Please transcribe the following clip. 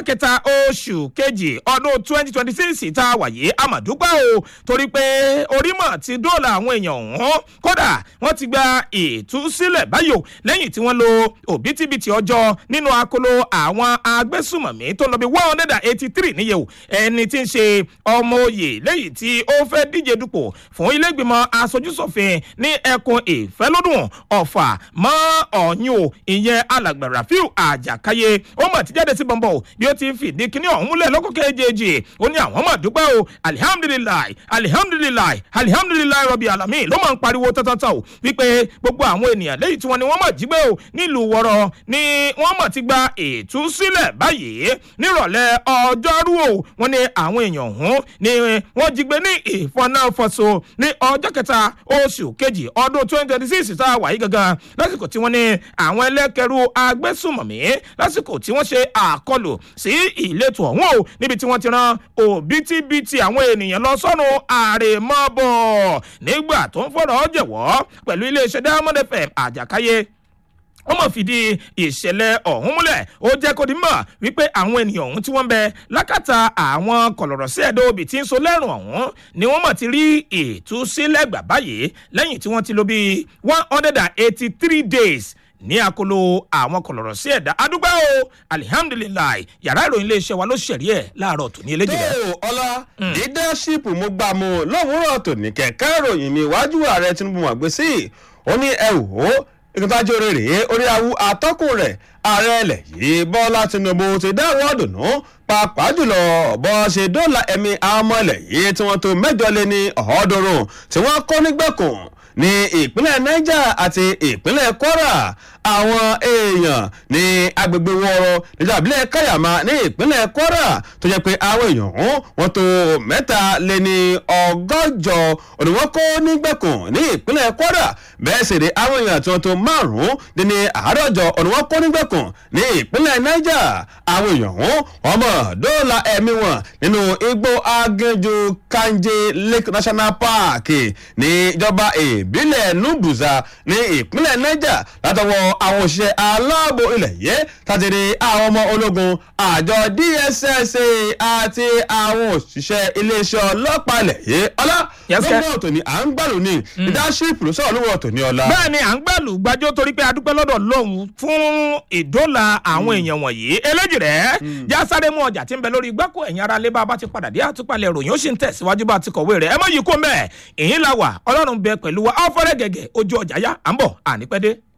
kẹta oṣù kejì ọdún twenty twenty six tá a wà yìí àmàdúpẹ́ o torí pé orímọ̀ ti dóòlà àwọn èèyàn ọ̀hún kódà wọ́n ti gba ìtúsílẹ̀ báyò lẹ́yìn tí wọ́n lo òbítíbitì ọjọ́ nínú akolo àwọn agbésùmọ̀mí tó lọ bí one hundred and eighty three níye o ẹni tí ń ṣe ọmọ oyè lẹ́yìn tí ó fẹ́ díje dupò fún ilégbìmọ̀ aṣojúṣòfin ní ẹkùn ìfẹ́lódùn ọ̀fà mọ́ ọ̀yún o ìyẹn alàgbà rafiu àjàkáyé ó mà ti jáde sí bọ̀m̀bọ̀ bí ó ti ń fìdí kíní ọ̀hún múlẹ̀ lọ́kọ̀ kejì ó ní àwọn mà dúpẹ́ o alihamdulilayi alihamdulilayi alihamdulilayi rọ̀bì alami ló máa ń pariwo tọ́tọ́tọ́ o wípé gbogbo àwọn ènìyàn lẹ́yìn tí wọ́n ní wọ́n mà jí gbé o nílùú wọ̀rọ̀ ni wọ́n mà ti gba ìtúsílẹ̀ báyìí nírọ̀lẹ́ ọjọ́rú o wọ́n ní àwọn èèyàn ọ̀hún ni wọ́n jí gbé ní ìfọ̀nàfọ̀sọ ní ọjọ́ kẹta oṣù kejì ọdún twenty twenty six tá a wà yìí gangan lásìkò tí wọ́n ní àwọn ẹlẹ́kẹ̀rú agbésùmọ̀mí lásìkò tí wọ́n ṣe àkọlù sí ìletò ọ̀hún o níbi tí wọ́n ti ran òbítíbitì àwọn ènìyàn lọ sọ́nù àrèmọ́bọ̀ nígbà tó ń fọ̀rọ̀ jẹ̀wọ́ pẹ̀lú iléeṣẹ́ diamond fm àjàkáyé wọ́n mọ̀ fìdí ìṣẹ̀lẹ̀ ọ̀hún múlẹ̀ ó jẹ́ kó di mọ̀ wípé àwọn ènìyàn ọ̀hún tí wọ́n ń bẹ lákàtà àwọn kọ̀lọ̀rọ̀ sí ẹ̀dọ́ òbí tí ń so lẹ́rùn ọ̀hún ni wọ́n mọ̀ ti rí ìtúsílẹ̀ gbà báyìí lẹ́yìn tí wọ́n ti lò bíi one hundred and eighty three days ní akolo àwọn kọlọ̀rọ̀ sí ẹ̀dá adúgbò o alihamdulilayi yàrá ìròyìn iléeṣẹ́ wa ló ṣẹ̀rí ẹ̀ láàárọ̀ tòní eléjì rẹ̀. tó ọlá leadership mo gbà mu lówùúrọ̀ tòní kẹ̀kẹ́ ìròyìn mi iwájú ààrẹ tinubu wà gbé sí ó ní ẹ wò ó ìkúntájú orí rèé orí awu atọ́kùn rẹ̀ ààrẹ ilẹ̀ yìí bọ́lá tinubu ti dáwọ́ dùnú pàápàá jùlọ bọ́ ṣe dọ́là ẹ̀mí àwọn ọmọ ilẹ̀ yìí tí wọ́n tó mẹ́jọ lé ní ọ̀ọ́dúnrún tí wọ́n kọ́ nígbèkùn ní ìpínlẹ̀ niger àti ìpínlẹ̀ kwara àwọn èèyàn ní agbègbè wọ́ọ́rọ́ níjọba ìbílẹ̀ káyàmá ní ìpínlẹ̀ kwara tó jẹ́ pé àwọn èèyàn ọ̀hún wọ́n tó mẹ́ta lé ní ọgọ́jọ òní wọ́n kó nígbèkùn ní ìpínlẹ̀ kwara bẹ́ẹ̀ sì rí àwọn èèyàn tí wọ́n tó márùn-ún dín ní àádọ́jọ òní wọ́n kó nígbèkùn ní ìpínlẹ̀ niger àwọn èèyàn ọ̀hún wọ́n mọ̀ dóòlà ẹ̀mí wọn nínú igbó agéjú kanje lake national park ní ìjọba ìbílẹ̀ nubuza ní ìpínlẹ̀ niger látọwọ́ àwọn òṣìṣẹ́ aláàbò ilẹ̀ yẹ tàtẹ̀lé àwọn ọmọ ológun àjọ dss àti àwọn òṣìṣẹ́ iléeṣẹ́ ọlọ́pàá ilẹ̀ yẹ ọlá Yes, sir. lọ́wọ́ ọ̀tọ̀ ni à ń gbàlù ní leadership ló sọ̀rọ̀ lọ́wọ́ ọ̀tọ̀ ní ọlá. bẹ́ẹ̀ ni à ń gbàlù gbàjọ́ torí pé adúpẹ́ lọ́dọ̀ lọ́hùn fún ìdólà àwọn èèyàn wọ̀nyí eléjì rẹ̀ já sáré mú ọjà tí ń bẹ lórí gbáko ẹ̀yìn ara lé bá a bá ti padà dé àtúpalẹ̀ ìròyìn ó sì ń tẹ̀síwájú bá a ti kọ̀wé rẹ̀ ẹ má yí kó mẹ́ẹ̀ èyí la wà ọlọ́run bẹ pẹ̀lú wa ọ̀fọ́rẹ́ gẹ̀gẹ̀ ojú ọjà yá à ń bọ̀ ànípẹ́dé.